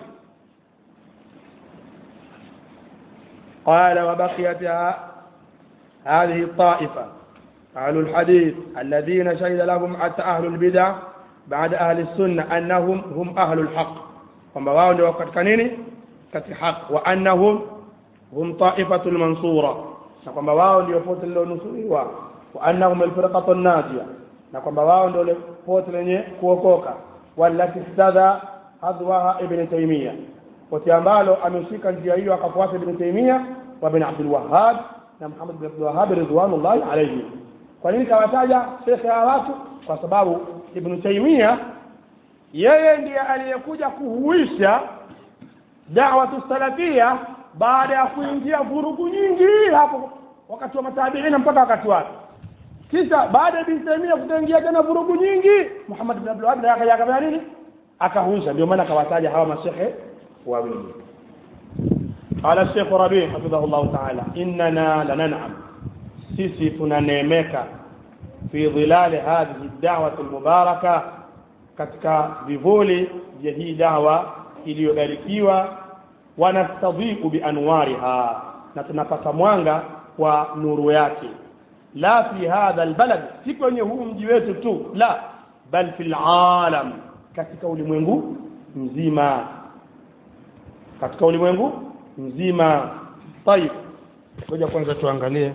قال وبقيت هذه الطائفة أهل الحديث الذين شهد لهم حتى أهل البدع بعد أهل السنة أنهم هم أهل الحق kwamba wao ndio katika nini katika haki wa annahum hum taifatu lmansura na kwamba wao ndio pote lilonusuriwa wa annahum alfirqatu najia na kwamba wao ndio pote lenye kuokoka wallati stadha hadwaha ibn taimia pote ambalo ameshika njia hiyo akafuata ibn taimia wa bin abdul wahhab na muhammad bin abdul wahhab ridwanullahi alayhi kwa nini kawataja shekhe hawa watu kwa sababu ibn taimia yeye ndiye aliyekuja kuhuisha da'watu salafia baada ya kuingia vurugu nyingi hapo wakati wa matabiina mpaka wakati wake kisha baada ya Ibn Taymiyyah kutengia tena vurugu nyingi Muhammad bin Abdul Wahhab akaja akafanya nini akahuisha ndio maana akawataja hawa mashehe wawili قال الشيخ ربيع حفظه الله تعالى إننا لننعم سيسي تنانيمك في ظلال هذه الدعوة المباركة katika vivuli vya hii dawa iliyobarikiwa wanastadhiku bianwariha na tunapata mwanga kwa nuru yake la fi hadha albalad si kwenye huu mji wetu tu la bal fi alalam katika ulimwengu mzima katika ulimwengu mzima tayib ngoja kwanza tuangalie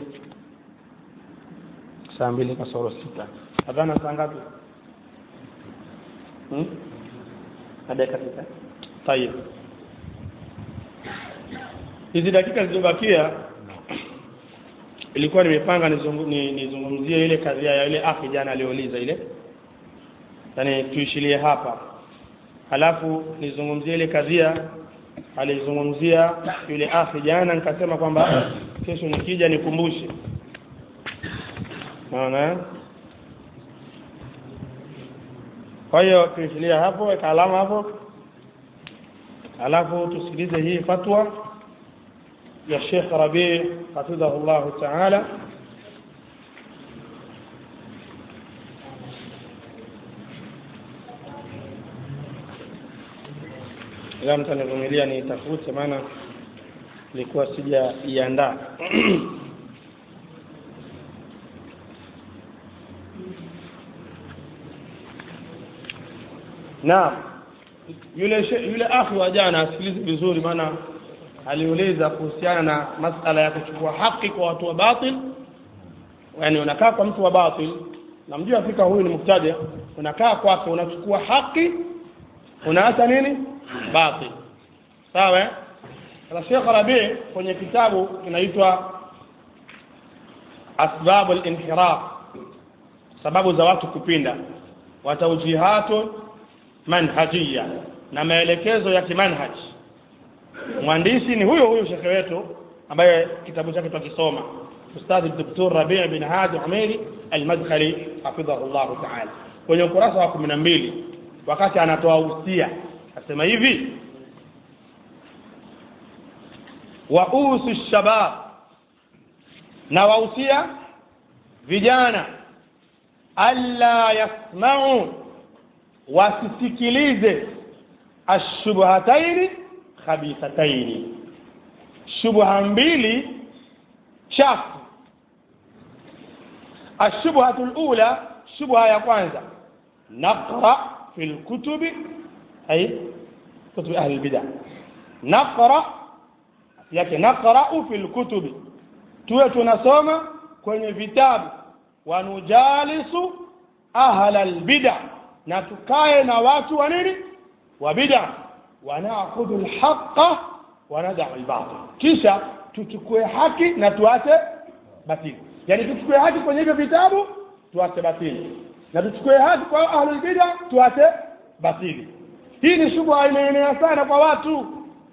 saa mbili kasoro sita adhana saa ngapi na dakika sita tayib hizi dakika zilizobakia ilikuwa nimepanga nizungumzie ni, ni ile kadhia ya ile akhi jana aliouliza ile yaani tuishilie hapa halafu nizungumzie ile kadhia alizungumzia yule akhi jana nikasema kwamba kesho nikija nikumbushe naona kwa hiyo tuishilia hapo weka alama hapo alafu tusikilize hii fatwa ya Sheikh Rabi hafidhahu llahu taala ila mtanivumilia niitafute maana ilikuwa sijaiandaa naam yule yule akhi wa jana asikilize vizuri maana aliuliza kuhusiana na masala ya kuchukua haki kwa watu wa batil yani unakaa kwa mtu wa batil namjua fika huyu ni mubtadi unakaa kwake unachukua haki unaacha nini batil sawa sasa Sheikh Rabi kwenye kitabu kinaitwa asbabu al-inhiraf sababu za watu kupinda wa tawjihatun manhajia na maelekezo ya kimanhaj mwandishi ni huyo huyo shekhe wetu ambaye kitabu chake tukisoma ustadhi Dr. Rabi' bin Hadi Umairi al-Madkhali hafidhahu Allah ta'ala kwenye ukurasa wa 12 wakati anatoa usia asema hivi wa usu shabab na wausia vijana alla yasma'u wasisikilize ashubhataini khabithataini shubha mbili chafu ashubhatu lula shubha ya kwanza naqra fi lkutubi ay kutubi ahli lbida naqra yake naqrau fi lkutubi tuwe tunasoma kwenye vitabu wanujalisu ahla lbida na tukae na watu wa nini wa bida wanakhudhu lhaqa wanadau lbatil kisha tuchukue haki na tuache batili yani tuchukue haki kwenye hivyo vitabu tuache batili na tuchukue haki kwa ahlulbida tuache batili hii ni shubha imeenea sana kwa watu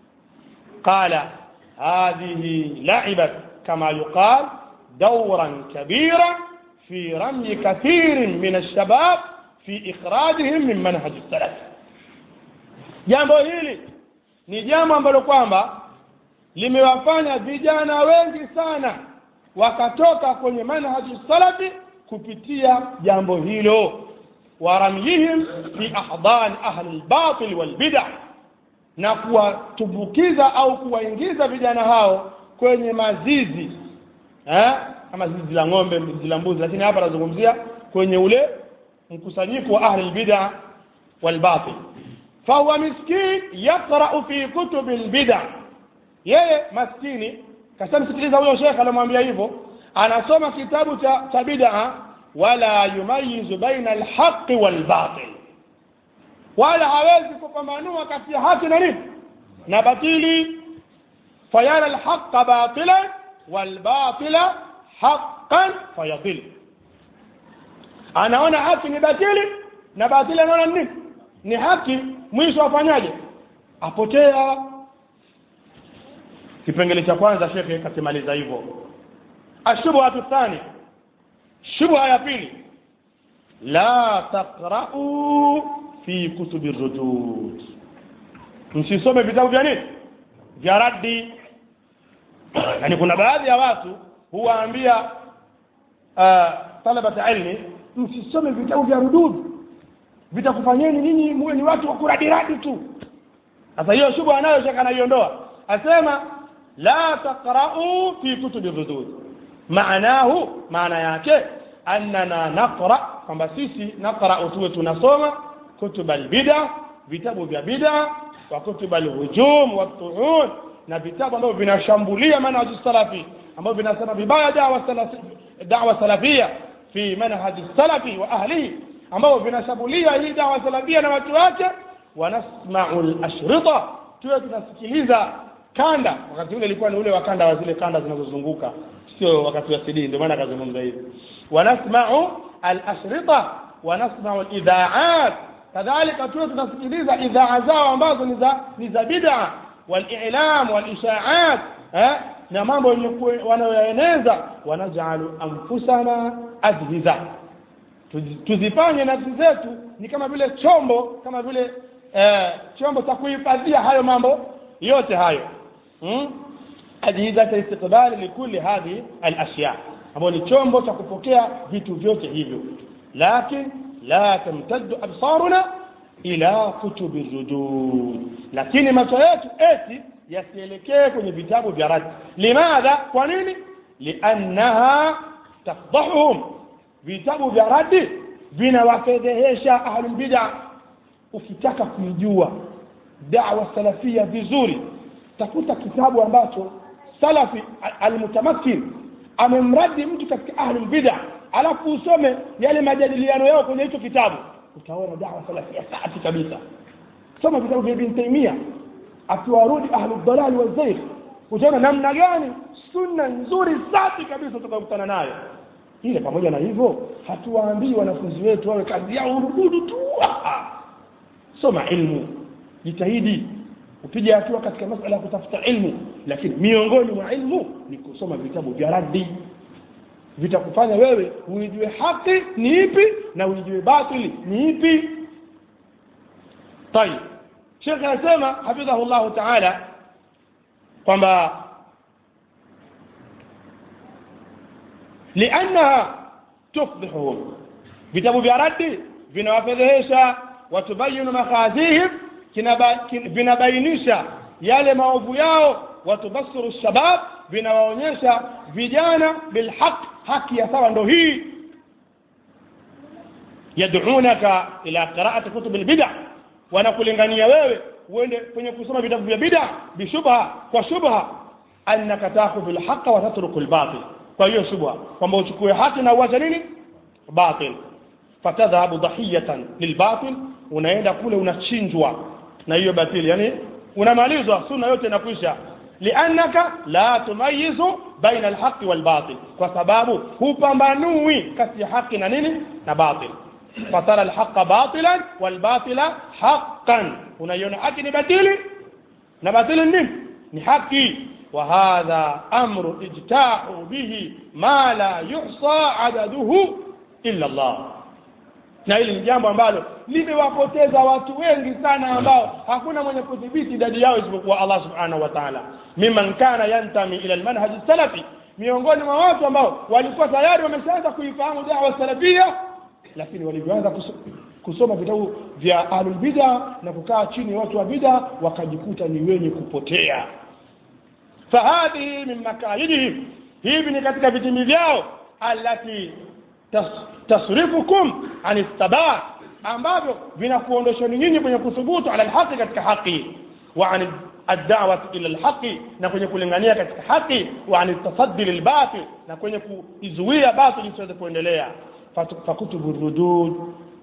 qala hadhihi laibat kama yuqal dauran kabira fi ramyi kathirin min alshabab fi ikhrajihim min manhaji salaf jambo hili ni jambo ambalo kwamba limewafanya vijana wengi sana wakatoka kwenye manhaji salafi kupitia jambo hilo waramyihim fi ahdani ahli lbatil walbida na kuwatumbukiza au kuwaingiza vijana hao kwenye mazizi eh? kama zizi la ng'ombe zizi la mbuzi lakini hapa anazungumzia kwenye ule mkusanyiko wa ahli lbida walbatil fahuwa miskin yaqrau fi kutubi lbida yeye maskini kashamsikiliza huyo shekhe anamwambia hivyo anasoma kitabu cha, cha bidaa wala yumayizu baina alhaqi walbatil wala hawezi kupambanua kati ya haki na nini na batili fayara alhaqa batilan walbatila haqan fayadil anaona haki ni batili na batili anaona nini ni haki mwisho afanyaje apotea kipengele cha kwanza shekhe kakimaliza hivyo ashubhatu thani shubha ya pili la taqra'u fi kutubi rudud msisome vitabu vya nini vya raddi yani kuna baadhi ya watu huwaambia uh, talabata ilmi msisome vitabu vya rudud vitakufanyeni ninyi muwe ni watu wa kuradiradi tu sasa hiyo shubha anayo shaka anaiondoa asema la taqra'u fi kutubi rudud maanahu maana yake annana naqra kwamba sisi naqra tuwe tunasoma kutuba albida vitabu vya bida wa kutuba alhujum watuun na vitabu ambavyo vinashambulia manhaji salafi ambavyo vinasema vibaya dawa salafi dawa salafia fi manhaji salafi wa ahlihi ambavyo vinashambulia hii dawa salafia na watu wake wanasma'u al-ashrita tuwe tunasikiliza kanda wakati ule ilikuwa ni ule wa kanda wa zile kanda zinazozunguka sio wakati wa CD ndio maana akazungumza hivi wanasma'u al-ashrita wanasma'u al-idha'at kadhalika tuwe tunasikiliza idhaa zao ambazo ni za ni za bid'a wal-i'lam wal-isha'at eh na mambo yenye wanayoyaeneza wanajalu anfusana ajhiza tuzifanye nafsi zetu ni kama vile chombo kama vile eh, chombo cha kuhifadhia hayo mambo yote hayo hmm? ajhizata istiqbali likuli hadhi alashya ambayo ni chombo cha kupokea vitu vyote hivyo lakin la tamtaddu absaruna ila kutubi rudud lakini macho yetu eti yasielekee kwenye vitabu vya radi limadha kwa nini liannaha tafdahuhum vitabu vya radi vinawafedhehesha ahlulbida ukitaka kuijua dawa salafia vizuri tafuta kitabu ambacho salafi almutamakin amemradi mtu katika ahlul bid'a alafu usome yale majadiliano yao kwenye hicho kitabu utaona dawa salafia safi kabisa soma vitabu vya ibn taimia akiwarudi ahlul dalali wa zair utaona namna gani sunna nzuri safi kabisa tutakutana nayo ile pamoja na hivyo hatuwaambii wanafunzi wetu wawe kazi yao urududu tu soma ilmu jitahidi upige hatua katika masala ya kutafuta ilmu lakini miongoni mwa ilmu ni kusoma vitabu vya raddi vitakufanya wewe uijue haki ni ipi na uijue batili ni ipi tayib shekhe anasema hafidhahu llahu taala kwamba liannaha tufdhihuhum vitabu vya raddi vinawafedhehesha watubayinu makhazihim kinaba- kin- vinabainisha yale maovu yao watubasiru shabab vinawaonyesha vijana bilhaq haki ya sawa ndo hii yadunaka ila qiraati kutub lbida wanakulingania wewe uende kwenye kusoma vitabu vya bida bishubha kwa shubha annaka takhudhu lhaqa wa tatruku lbatil kwa hiyo shubha kwamba uchukue haki na uache nini batil fatadhhabu dhahiyatan lilbatil unaenda kule unachinjwa na hiyo batili yani unamalizwa sunna yote inakwisha liannaka la tumayizu baina alhaqi walbatil kwa sababu hupambanui kati ya haki na nini na batil fatara alhaqa batilan walbatila haqqan unaiona haki ni batili na batili ni nini ni haki وهذا أمر اجتاح به ما لا يحصى عدده إلا الله na hili ni jambo ambalo limewapoteza watu wengi sana ambao hakuna mwenye kudhibiti idadi yao isipokuwa Allah subhanahu wa ta'ala mimman kana yantami ila almanhaj salafi miongoni mwa watu ambao walikuwa tayari wameshaanza kuifahamu dawa salafia lakini walivyoanza kuso- kusoma vitabu vya ahlul bid'a na kukaa chini ya watu wa bid'a wakajikuta ni wenye kupotea fahadhihi min makaidihim hivi ni katika vitimi vyao allati tas, tasrifukum an thabat ambavyo vinakuondosheni nyinyi kwenye kuthubutu ala alhaqi katika haki wa an الدعوة إلى الحق na kwenye kulingania katika haki wa an tasaddi lilbatil na kwenye kuizuia batil isiweze kuendelea Fatu- fakutubu rudud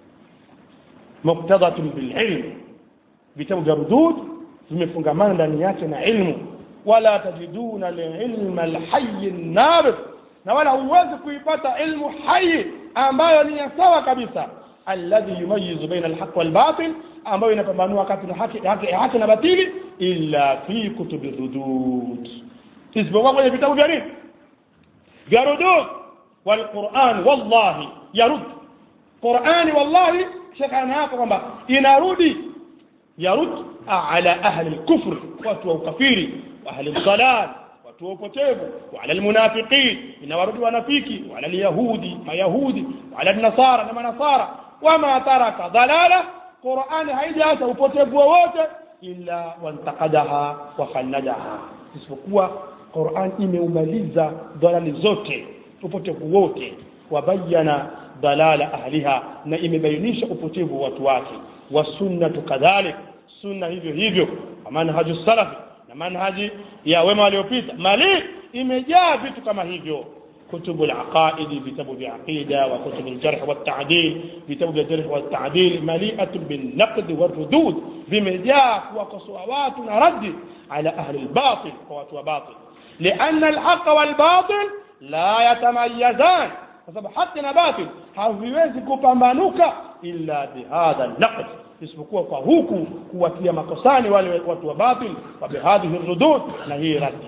muqtadatun bililm vitabu vya rudud vimefungamana ndani yake na ilmu wala tajiduna lilma alhayy nabit na wala huwezi kuipata ilmu hai ambayo ni ya sawa kabisa alladhi yumayizu baina alhaq walbatil ambayo inapambanua kati na haki, haki, haki na batili illa fi kutubi rudud isipokuwa kwenye vitabu vya nini vya rudud walquran wallahi yarud qurani wallahi shekh ana hapa kwamba inarudi yarud ala ahli lkufr watu wa ukafiri wa ahli ldalal watu wa upotevu waala lmunafiqin inawarudi wanafiki waala lyahudi mayahudi waala lnasara na manasara wama taraka dhalala qurani haijaacha upotevu wowote illa wantakadaha wakhalladaha isipokuwa quran imeumaliza dhalali zote upotevu wote wabayana dalala ahliha na imebainisha upotevu wa watu wake wasunnatu kadhalik sunna hivyo hivyo wa manhaju salafi na manhaji ya wema waliopita mali imejaa vitu kama hivyo كتب العقائد كتب العقيدة وكتب الجرح والتعديل كتب الجرح والتعديل مليئة بالنقد والردود بمجاك وقصوات رد على أهل الباطل قوات وباطل لأن الحق والباطل لا يتميزان فسبب حق باطل haviwezi kupambanuka illa bihadha naqd isipokuwa kwa huku kuwatia makosani wale watu wa batil wa bihadhihi rudud na hii radi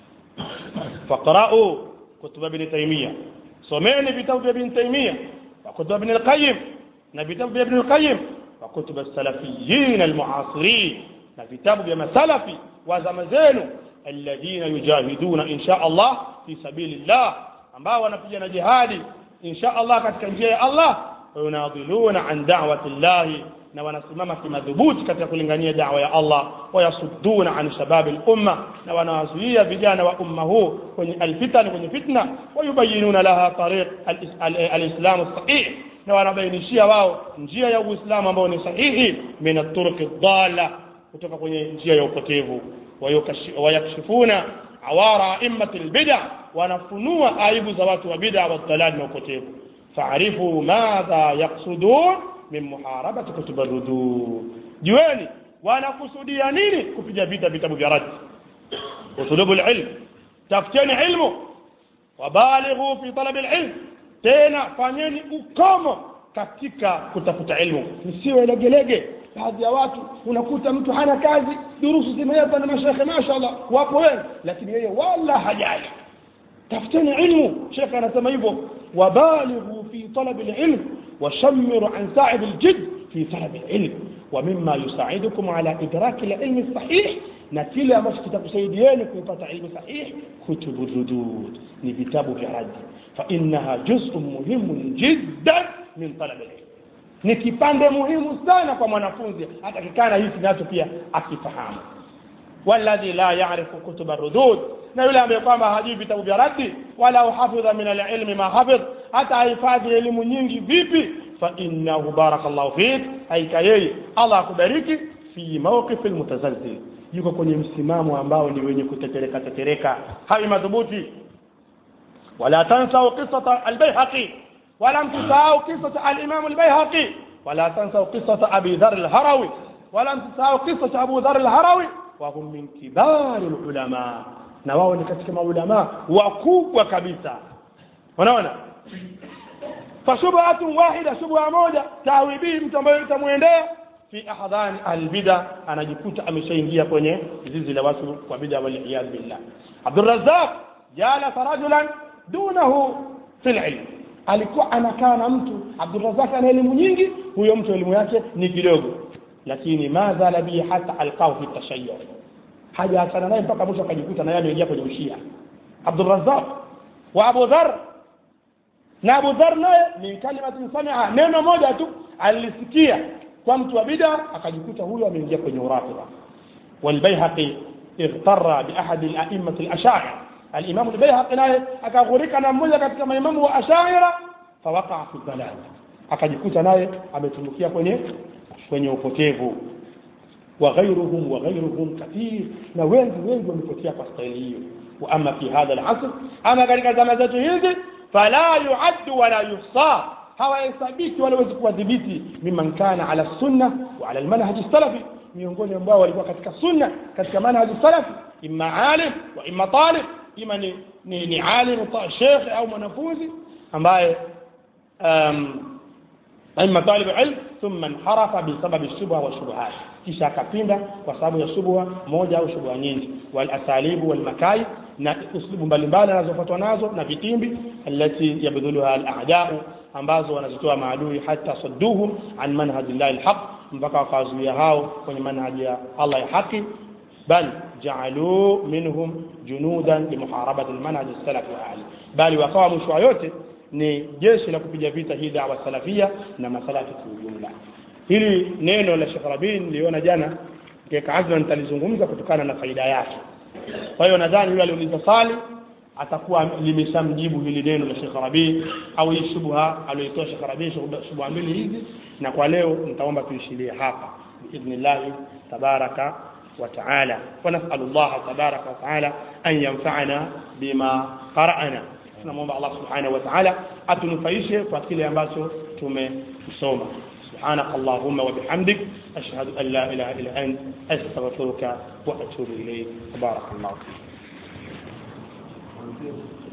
faqra'u kutub ibn taymiya someni vitabu vya ibn taymiya wa kutub ibn al-qayyim na vitabu vya ibn al-qayyim wa kutub as-salafiyyin al-mu'asirin na vitabu vya masalafi wa zama zenu alladhina yujahiduna insha Allah fi sabilillah ambao wanapigana jihadi insha Allah katika njia ya Allah wayunadhiluna an da'wati llahi na wanasimama kimadhubuti katika kulingania dawa ya Allah wayasudduna an shababi lumma na wanawazuia vijana wa umma huu kwenye alfitan kwenye fitna wayubayinuna laha tariq alislamu sahih na wanabainishia wao njia ya uislamu ambao ni sahihi min aturuqi dhalla kutoka kwenye njia ya upotevu wayakshifuna awara aimmati lbida wanafunua aibu za watu wa bida wadhalali na upotevu faarifu madha yaksudun min muharabati kutub rudud jueni wanakusudia nini kupiga vita vitabu vya radi utulubu lilm tafuteni ilmu wabalighu fi talabi lilm tena fanyeni ukomo katika kutafuta ilmu msiwe legelege baadhi ya watu unakuta mtu hana kazi durusu zimewekwa na mashekhe mashallah wapo wengi lakini yeye wala hajali tafuteni ilmu shekhe anasema hivyo wabalighu fi talabi lilm وشمروا عن ساعد الجد في طلب العلم ومما يساعدكم على إدراك العلم الصحيح نتيلة مش كتاب سيديين كتاب علم صحيح كتب الردود لكتاب في رد فإنها جزء مهم جدا من طلب العلم ni kipande muhimu sana kwa mwanafunzi atakikana hiki nacho pia akifahamu walladhi la yarifu kutuba rudud na yule ambaye kwamba hajui vitabu vya raddi wala uhafidha min alilmi ma hafidh hata ahifadhi elimu nyingi vipi fa innahu barakallahu fik haika yeye allah akubariki fi mawqifi almutazalzil yuko kwenye msimamo ambao ni wenye kutetereka tetereka hawi madhubuti wala tansau qisata albayhaqi wala mtusahau qisata alimamu albayhaqi wala tansau qisata abi dhar alharawi wala mtusahau qisata abu dhar alharawi wahum min kibari ulama na wao ni katika maulama wakubwa kabisa unaona fashubhatun wahida shubha moja tawi bihi mtu ambaye itamwendea fi ahdhani albida anajikuta ameshaingia kwenye zizi la watu wa bida waliyadh billah abdurrazzaq jalasa rajulan dunahu fi lilm alikuwa anakaa na mtu abdurrazzaq ana elimu nyingi huyo mtu elimu yake ni kidogo lakini ma zala bihi hata alqahu fi tashayyur hajaachana naye mpaka mwisho akajikuta naye ameingia kwenye ushia abdurrazzaq wa abu dhar na abu dhar naye min kalimatin samia neno moja tu alisikia kwa mtu wa bida akajikuta huyo ameingia kwenye urafidha walbayhaqi اغتر بأحد الأئمة الأشاعرة الإمام البيهقي naye akaghurika na mmoja katika maimamu wa ashaira fawaqa fi dhalal akajikuta naye ametumbukia kwenye kwenye upotevu wa ghairuhum wa ghairuhum kathir na wengi wengi wamepotea kwa staili hiyo wa ama fi hadha al-asr ama katika zama zetu hizi fala yuaddu wala yuhsa hawahesabiki wala wezi kuwadhibiti mimman kana ala sunna wa ala almanhaji salafi miongoni ambao walikuwa katika sunna katika manhaji salafi imma alim wa imma talib ima ni, ni, ni alim shekhe au mwanafunzi ambaye um, imma talib ilm thumma inharafa bisababi shubha wa shubuhat kisha akapinda kwa sababu ya shubha moja au shubha nyingi wal asalibu wal makai na uslubu mbalimbali anazofuatwa nazo na vitimbi allati yabdhuluha al a'da'u ambazo wanazitoa maadui hata sadduhum an manhaji llahi alhaq mpaka wakawazuia hao kwenye manhaji ya Allah ya haki bal ja'alu minhum junudan limuharabati almanhaj as-salafi wa ahli bali wakawa mwisho wa yote ni jeshi la kupiga vita hii da'wa salafia na masalafi kwa ujumla hili neno la Sheikh Rabi niliona jana keka azma nitalizungumza kutokana na faida yake kwa hiyo nadhani yule aliuliza swali atakuwa limeshamjibu hili neno la Sheikh Rabi au hii shubha aliyoitoa Sheikh Rabi shubha mbili hizi na kwa leo nitaomba tuishilie hapa biidhnillah tabaraka wa taala wa nas'alu Allah tabaraka wa taala an yanfa'ana bima qara'na tunamwomba Allah subhanahu wa ta'ala atunufaishe kwa kile ambacho tumesoma سبحانك اللهم وبحمدك أشهد أن لا إله إلا أنت أستغفرك وأتوب إليك بارك الله فيك